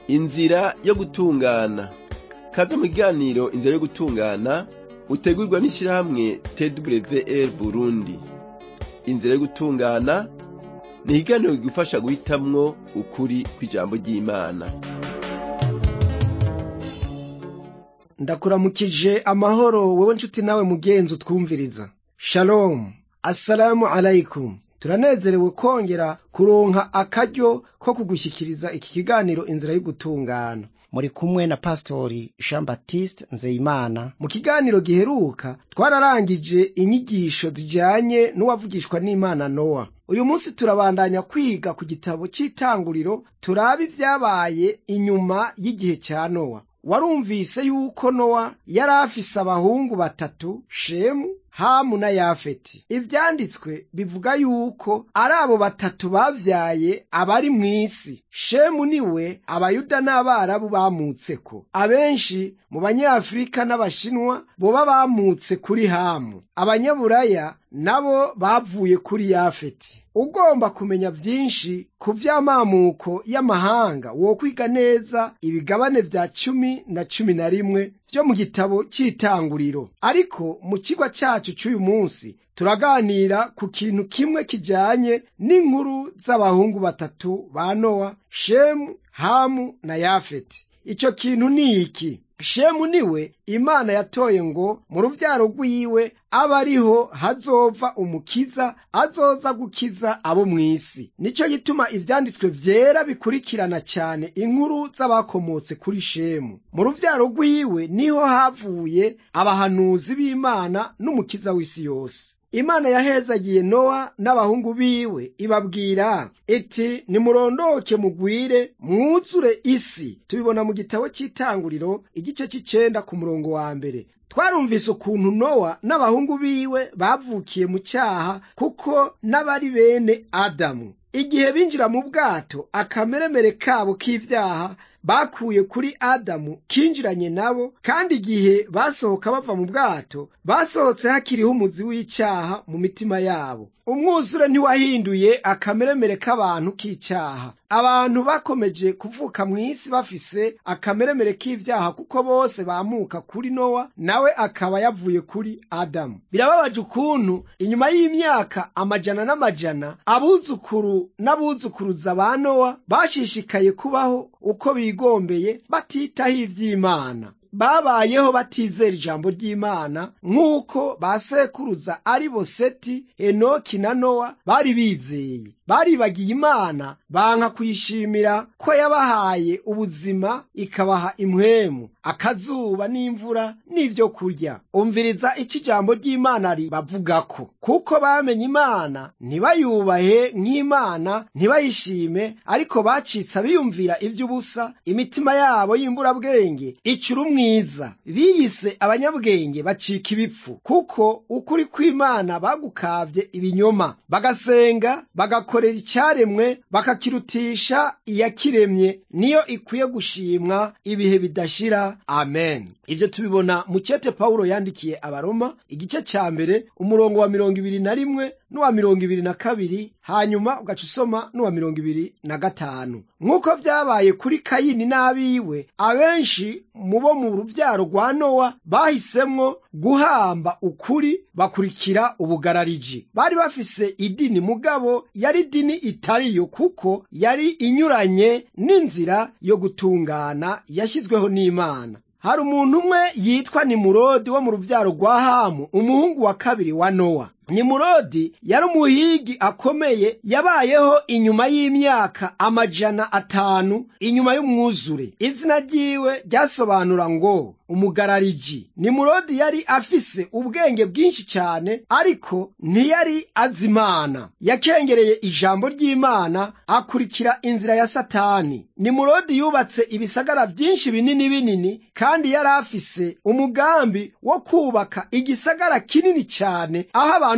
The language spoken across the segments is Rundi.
inzira yo gutungana kaze mu kiganiro inzira yo gutungana utegurwa n'ishirahamwe twr burundi inzira yo gutungana ni ikiganiro kigufasha guhitamwo ukuri kw'ijambo ry'imana ndakuramukije amahoro wewe nshuti nawe mugenzi utwumviriza shalom assalamu alaikum turanezerewe kongera kuronka akaryo ko kugushyikiriza iki kiganiro inzira yo gutungana muri kumwe na pastori jean baptiste nzeyimana mu kiganiro giheruka twararangije inyigisho zijanye n'uwavugishwa n'imana nowa uyu munsi turabandanya kwiga ku gitabo cy'itanguriro turaba ibyabaye inyuma y'igihe cya nowa warumvise yuko nowa yari afise abahungu batatu shemu hamu na yafeti ivyanditswe bivuga yuko ari abo batatu bavyaye abari mw'isi shemu niwe abayuda n'abarabu bamutseko abenshi mu banyafurika n'abashinwa boba bamutse kuri hamu abanyaburaya nabo bavuye kuri yafeti ugomba kumenya vyinshi ku vy'amamuko y'amahanga wokwiga neza ibigabane vya cumi na cumi na rimwe vyo mu gitabo c'itanguriro ariko mu kigwa cacu c'uyu munsi turaganira ku kintu kimwe kijanye n'inkuru z'abahungu batatu ba nowa shemu hamu na yafeti ico kintu ni iki shemu niwe imana yatoye ngo mu ruvyaro rwiwe abe ariho hazova umukiza azoza gukiza abo mw'isi nico gituma ivyanditswe vyera bikurikirana cyane inkuru z'abakomotse kuri shemu mu ruvyaro rwiwe niho havuye abahanuzi b'imana n'umukiza w'isi yose imana yahezagiye nowa n'abahungu biwe ibabwira iti nimurondoke mugwire mwuzure isi tubibona mu gitabo cy'itanguriro igice cy'icenda ku murongo wa mbere twarumvise ukuntu nowa n'abahungu biwe bavukiye mu cyaha kuko n'abari bene adamu igihe binjira mu bwato akameremere kabo k'ivyaha bakuye kuri adamu kinjiranye nabo kandi igihe basohoka bava mu bwato basohotse hakiriho umuzi w'icyaha mu mitima yabo umwuzure ntiwahinduye akameremere k'abantu k'icyaha abantu bakomeje kuvuka mu isi bafise akameremere k'ivyaha kuko bose bamuka kuri nowa nawe akaba yavuye kuri adamu birababaje ukuntu inyuma y'imyaka amajana n'amajana abuzukuru n'abuzukuruza ba nowa bashishikaye kubaho uko bigombeye batitaho ivy'imana babayeho batizera ijambo ry'imana nk'uko ba sekuruza ari bo seti enoki na nowa bari bizeye baribagiye imana banka kuyishimira ko yabahaye ubuzima ikabaha impwemu akazuba n'imvura n'ivyo kurya umviriza ico ijambo ry'imana ribavugako kuko bamenye imana ntibayubahe nk'imana ntibayishime ariko bacitse abiyumvira ivy'ubusa imitima yabo y'imburabwenge icura mwiza biyise abanyabwenge bacika ibipfu kuko ukuri kw'imana bagukavye ibinyoma bagasenga bagakorera icyaremwe bakakirutisha iyakiremye niyo ikwiye gushimwa ibihe bidashira amen ivyo tubibona mu cete pawulo yandikiye abaroma igice ca mbere umurongo wa mirongo ibiri na rimwe n'uwa mirongo ibiri na kabiri hanyuma ugaca usoma n'uwa mirongo ibiri na gatanu nk'uko vyabaye kuri kayini n'abiwe abenshi mu bo mu ruvyaro rwa nowa bahisemwo guhamba ukuri bakurikira ubugarariji bari bafise idini mugabo yari idini itariyo kuko yari inyuranye n'inzira yo gutungana yashyizweho n'imana hari umuntu umwe yitwa nimurodi wo mu ruvyaro rwa hamu umuhungu wa kabiri wa nowa nimurodi yari umuhigi akomeye yabayeho inyuma y'imyaka amajana atanu inyuma y'umwuzure izina ryiwe ryasobanura ngo umugarariji nimurodi yari afise ubwenge bwinshi cyane ariko ntiyari azi imana yakengereye ijambo ry'imana akurikira inzira ya satani nimurodi yubatse ibisagara byinshi binini binini kandi yari afise umugambi wo kubaka igisagara kinini cyane aho abantu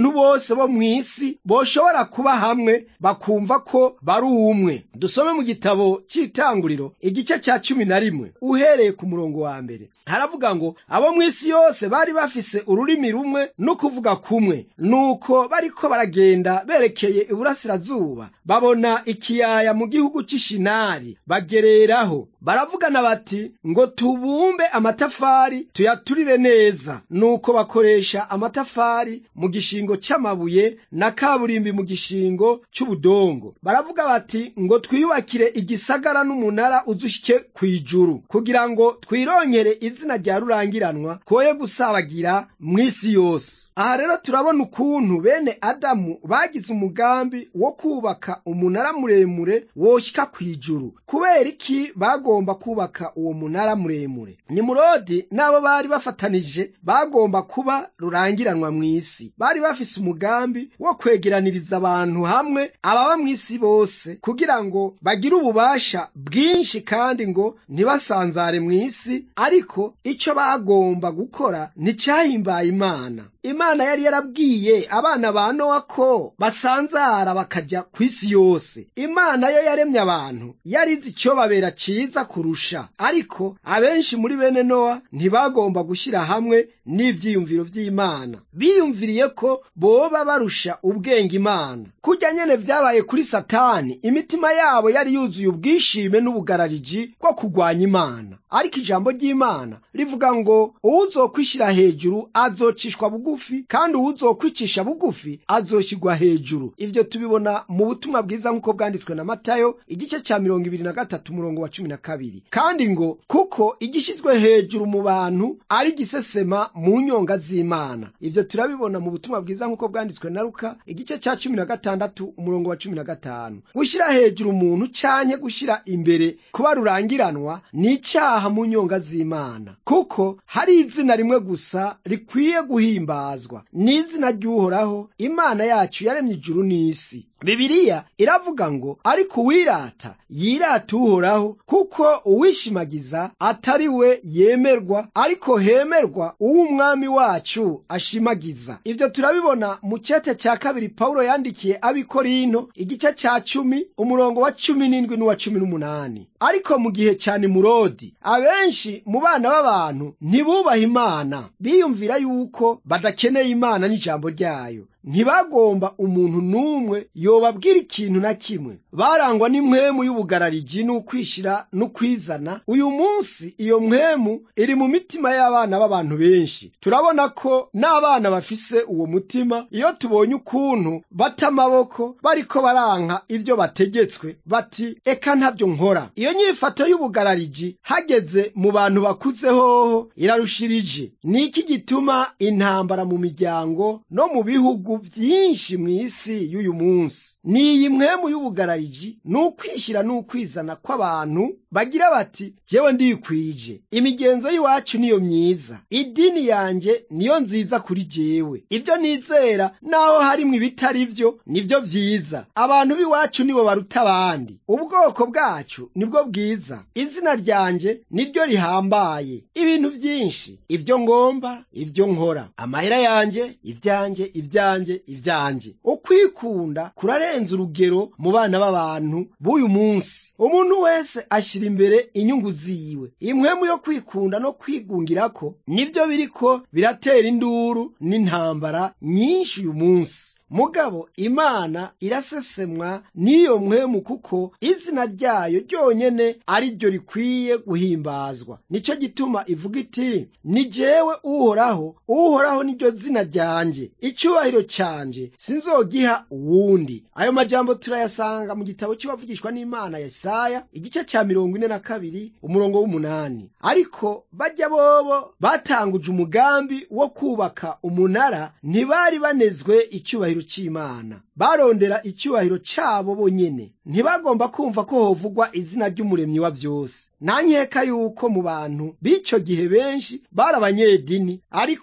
abantu bose bo mu isi boshobora kuba hamwe bakumva ko bari umwe dusome mu gitabo cy'itanguriro igice cya cumi na rimwe uhereye ku murongo wa mbere haravuga ngo abo mu isi yose bari bafise ururimi rumwe no kuvuga kumwe nuko bariko baragenda berekeye iburasirazuba babona ikiyaya mu gihugu cy'ishinari bagereraho baravugana bati ngo tubumbe amatafari tuyaturire neza nuko bakoresha amatafari mu gishingo cy'amabuye na kaburimbi mu gishingo cy'ubudongo baravuga bati ngo twiyubakire igisagara n'umunara uzushike ku ijuru kugira ngo twirongere izina rya rurangiranwa koye gusabagira mu isi yose aha rero turabona ukuntu bene adamu bagize umugambi wo kubaka umunara muremure woshyika ku ijuru kubera iki bagomba kubaka uwo munara muremure nimurodi n'abo bari bafatanije bagomba kuba rurangiranwa mu isi bari bafise umugambi wo kwegeraniriza abantu hamwe ababa mu isi bose kugira ngo bagire ububasha bwinshi kandi ngo ntibasanzare mu isi ariko icyo bagomba gukora nticyahimbaye imana imana yari yarabwiye abana ba nowa ko basanzara bakajya ku isi yose imana yo yaremye abantu yari izi icyo babera cyiza kurusha ariko abenshi muri bene nowa ntibagomba gushyira hamwe n'ibyiyumviro by'imana biyumviriye ko boba barusha ubwenge imana kujya nyene vyabaye kuri satani imitima yabo yari yuzuye ubwishime n'ubugarariji bwo kurwanya imana ariko ijambo ry'imana rivuga ngo uwuzokwishyira hejuru azocishwa bugufi kandi uwuzokwicisha bugufi azoshyirwa hejuru ivyo tubibona mu butumwa bwiza nk'uko bwanditswe na matayo igice cya mirongo ibiri na gatatu umurongo wa cumi na kabiri kandi ngo kuko igishyizwe hejuru mu bantu ari gisesema mu nyonga z'imana ivyo turabibona mu butumwa bwiza nk'uko bwanditswe na luka igice cya cumi na gatandatu umurongo wa cumi na gatanu gushyira hejuru umuntu canke gushyira imbere kuba rurangiranwa ni icyaha mu nyonga z'imana kuko hari izina rimwe gusa rikwiye guhimbazwa ni izina ry'uhoraho imana yacu yaremye ijuru n'isi bibiliya iravuga ngo ariko uwirata yirata uhoraho kuko uwishimagiza atari we yemerwa ariko hemerwa uw'umwami wacu ashimagiza ibyo turabibona mu cyete cya kabiri pawulo yandikiye abikorinto igice cya cumi umurongo wa cumi n'indwi n'uwa cumi n'umunani ariko mu gihe cya nimurodi abenshi mu bana b'abantu ntibubaha imana biyumvira yuko badakeneye imana n'ijambo ryayo ntibagomba umuntu n'umwe yobabwira ikintu na kimwe barangwa n'impwemu y'ubugarariji n'ukwishyira n'ukwizana uyu munsi iyo mpwemu iri mu mitima y'abana b'abantu benshi turabona ko n'abana bafise uwo mutima iyo tubonye ukuntu bata amaboko bariko baranka ibyo bategetswe bati eka ntabyo nkora iyo nyifato y'ubugarariji hageze mu bantu bakuze hoho irarushirije ni iki gituma intambara mu miryango no mu bihugu byinshi mu isi y'uyu munsi ni iyi mpwemu y'ubugarariji ni ukwishyira n'ukwizana kw'abantu bagira bati jyewe ndikwije imigenzo y'iwacu niyo myiza idini yanjye niyo nziza kuri jyewe ibyo nizera naho harimwo ibitari byo nibyo byiza abantu b'iwacu nibo baruta abandi ubwoko bwacu nibwo bwiza izina ryanjye niryo rihambaye ibintu byinshi ibyo ngomba ibyo nkora amahera yanjye ibyanjye ibyanjye ibyanjye ukwikunda kurarenza urugero mu bana b'abantu b'uyu munsi umuntu wese ashyira imbere inyungu ziwe impwemu yo kwikunda no kwigungirako nibyo biriko biratera induru n'intambara nyinshi uyu munsi mugabo imana irasesemwa n'iyo mpwemu kuko izina ryayo ryonyene ari ryo rikwiye guhimbazwa nicyo gituma ivuga iti ni jewe uhoraho uhoraho niryo zina ryanjye icyubahiro cyanjye sinzogiha uwundi ayo majambo turayasanga mu gitabo cy'uwavugishwa n'imana ya Yesaya igice cya mirongo ine na kabiri umurongo w'umunani ariko bajya bobo batanguje umugambi wo kubaka umunara ntibari banezwe icyubahiro cy'imana barondera icyubahiro cyabo bonyene ntibagomba kumva ko hovugwa izina ry'umuremyi wa byose nta nkeka yuko mu bantu b'icyo gihe benshi bari abanyedini ariko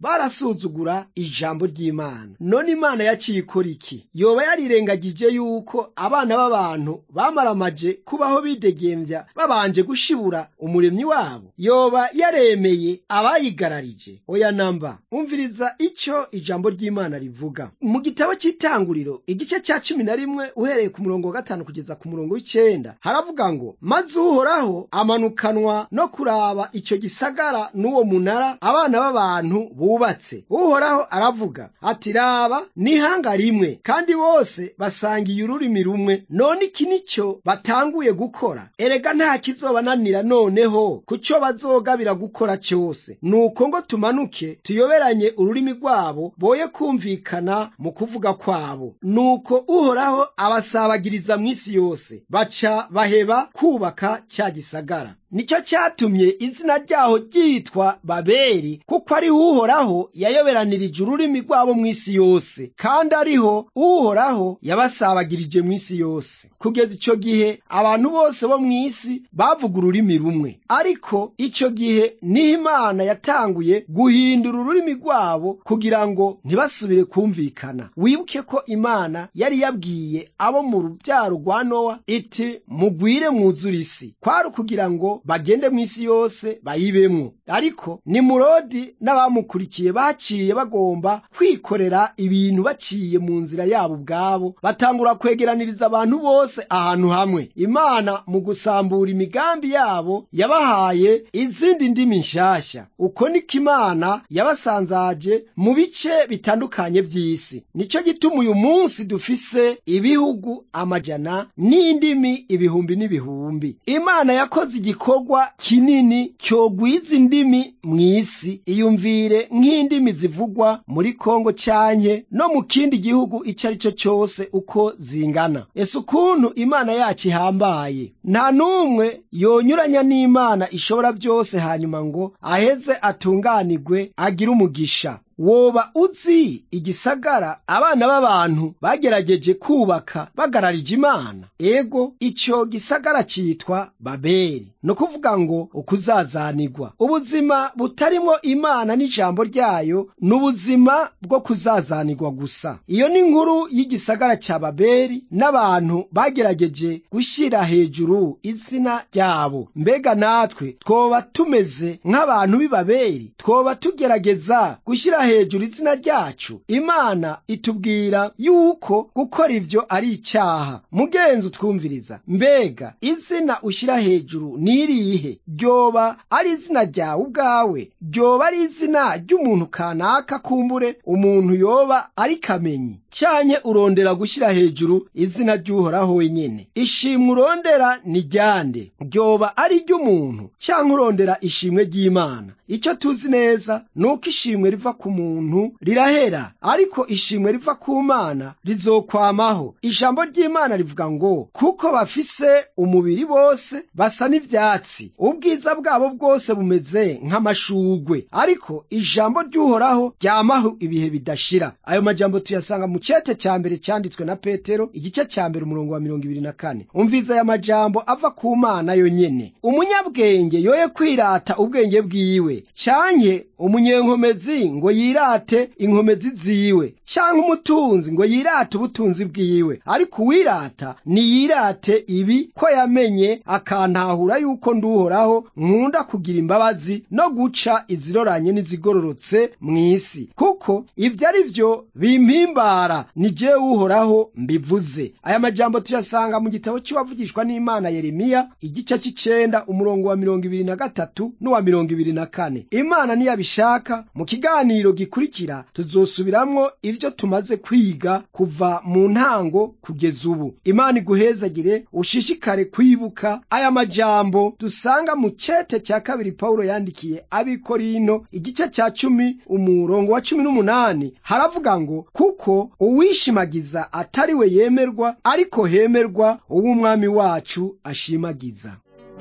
barasuzugura ijambo ry'imana none imana yaciye ikora iki yoba yarirengagije yuko abana b'abantu bamaramaje kubaho bidegembya babanje gushibura umuremyi wabo yoba yaremeye abayigararije oya namba umviriza icyo ijambo ry'imana rivuga mu gitabo cy'itanguriro igice cya cumi na rimwe uhereye ku murongo wa gatanu kugeza ku murongo w'icenda haravuga ngo maze uhoraho amanukanwa no kuraba icyo gisagara n'uwo munara abana b'abantu bubatse uhoraho aravuga ati raba n'ihanga rimwe kandi bose basangiye ururimi rumwe none iki nicyo batanguye gukora erega nta kizobananira noneho ku cyo bazogabira gukora cyose nuko ngo tumanuke tuyoberanye ururimi rwabo boye kumvikana mu kuvuga kwabo nuko uhoraho abasabagiriza mu isi yose baca baheba kubaka cya gisagara nicyo cyatumye izina ryaho ryitwa babeli kuko ariho uhoraho yayoberanirije ururimi rwabo mu isi yose kandi ariho uhoraho yabasabagirije mu isi yose kugeza icyo gihe abantu bose bo mu isi bavuga ururimi rumwe ariko icyo gihe niho imana yatanguye guhindura ururimi rwabo kugira ngo ntibasubire kumvikana wibuke ko imana yari yabwiye abo mu rubyaro rwa nowa iti mugwire mwuzure isi kwari ukugira ngo bagende mu isi yose bayibemwo ariko nimurodi n'abamukurikiye baciye bagomba kwikorera ibintu baciye mu nzira yabo ubwabo batangura kwegeraniriza abantu bose ahantu hamwe imana mu gusambura imigambi yabo yabahaye izindi ndimi nshyashya uko niko imana yabasanzaje mu bice bitandukanye by'isi nicyo gituma uyu munsi dufise ibihugu amajana n'indimi ibihumbi n'ibihumbi imana yakoze igikorwa kinini cyogwiza indimi mu isi iyumvire nk'indimi zivugwa muri kongo cyanke no mu kindi gihugu icyo ari cyo cyose uko zingana ese ukuntu imana yacu ihambaye nta n'umwe yonyuranya n'imana ishobora byose hanyuma ngo aheze atunganirwe agire umugisha woba uzi igisagara abana b'abantu bagerageje kubaka bagararije imana ego icyo gisagara cyitwa babeli ni ukuvuga ngo ukuzazanirwa ubuzima butarimo imana n'ijambo ryayo ni ubuzima bwo kuzazanirwa gusa iyo ni inkuru y'igisagara cya babeli n'abantu bagerageje gushyira hejuru izina ryabo mbega natwe twoba tumeze nk'abantu b'i babeli twoba tugerageza gushyira hejuru izina ryacu imana itubwira yuko gukora ibyo ari icyaha mugenzi utwumviriza mbega izina ushyira hejuru ni irihe ryoba ari izina ryawe ubwawe ryoba ari izina ry'umuntu kanaka kumbure umuntu yoba ari kamenyi cyanye urondera gushyira hejuru izina ry'uhoraho wenyine ishimwe urondera ni ryande ryoba ari iry'umuntu cyangwa urondera ishimwe ry'imana icyo tuzi neza ni uko ishimwe riva ku muntu rirahera ariko ishimwe riva ku mana rizokwamaho ijambo ry'imana rivuga ngo kuko bafise umubiri bose basa n'ibyatsi ubwiza bwabo bwose bumeze nk'amashugwe ariko ijambo ry'uhoraho ryamaho ibihe bidashira ayo majambo tuyasanga mu cyete cya mbere cyanditswe na petero igice cya mbere umurongo wa mirongo ibiri na kane umviza aya majambo ava ku mana yonyene umunyabwenge yoye kwirata ubwenge bwiwe cyanke umunyenkomezi ngo yirate inkomezi ziwe cyangwa umutunzi ngo yirate ubutunzi bwiwe ariko uwirata niyirate ibi ko yamenye akantahura yuko nduhoraho nkunda kugira imbabazi no guca iziroranye n'izigororotse mu isi kuko ibyo ari byo bimpimbara ni jewe uhoraho mbivuze aya majambo tuyasanga mu gitabo cy'uwavugishwa n'imana yeremiya igice cy'icenda umurongo wa mirongo ibiri na gatatu n'uwa mirongo ibiri na kane imana niyabishaka mu kiganiro gikurikira tuzosubiramwo ibyo tumaze kwiga kuva mu ntango kugeza ubu imana iguhezagire ushishikare kwibuka aya majambo dusanga mu cete cya kabiri pawulo yandikiye abikorino igice cya cumi umurongo wa cumi n'umunani haravuga ngo kuko uwishimagiza atari we yemerwa ariko hemerwa uw'umwami wacu ashimagiza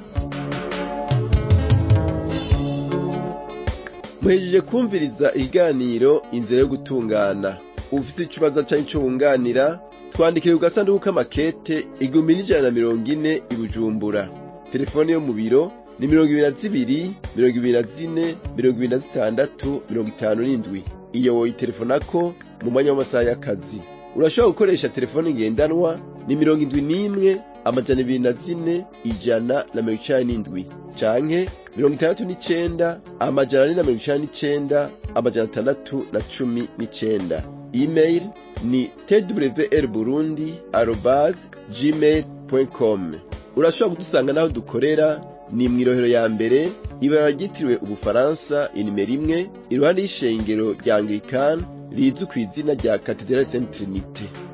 muhejeje kumviriza ikiganiro inzira yo gutungana ufite ikibazo cyangwa icyo wunganira twandikire ku gasanduku k'amakete igihumbi n'ijana na mirongo ine i bujumbura telefone yo mu biro ni mirongo ibiri na zibiri mirongo ibiri na zine mirongo ibiri na zitandatu mirongo itanu n'indwi iyo woyitelefonako mu mwanya w'amasaha y'akazi urashobora gukoresha telefone ngendanwa ni mirongo indwi n'imwe amajana ibiri na zine ijana na mirongo icenda n'indwi canke mirongo itandatu n'icenda amajana ane na mirongo icenda n'icenda amajana atandatu na cumi n'icenda email ni twr burundi arobas gmail com urashobora kudusanga n'aho dukorera ni mw'irohero ya mbere ibara ryitiriwe ubufaransa inimero imwe iruhande y'ishengero rya anglikani rizwi ku izina rya katedrali saint trinite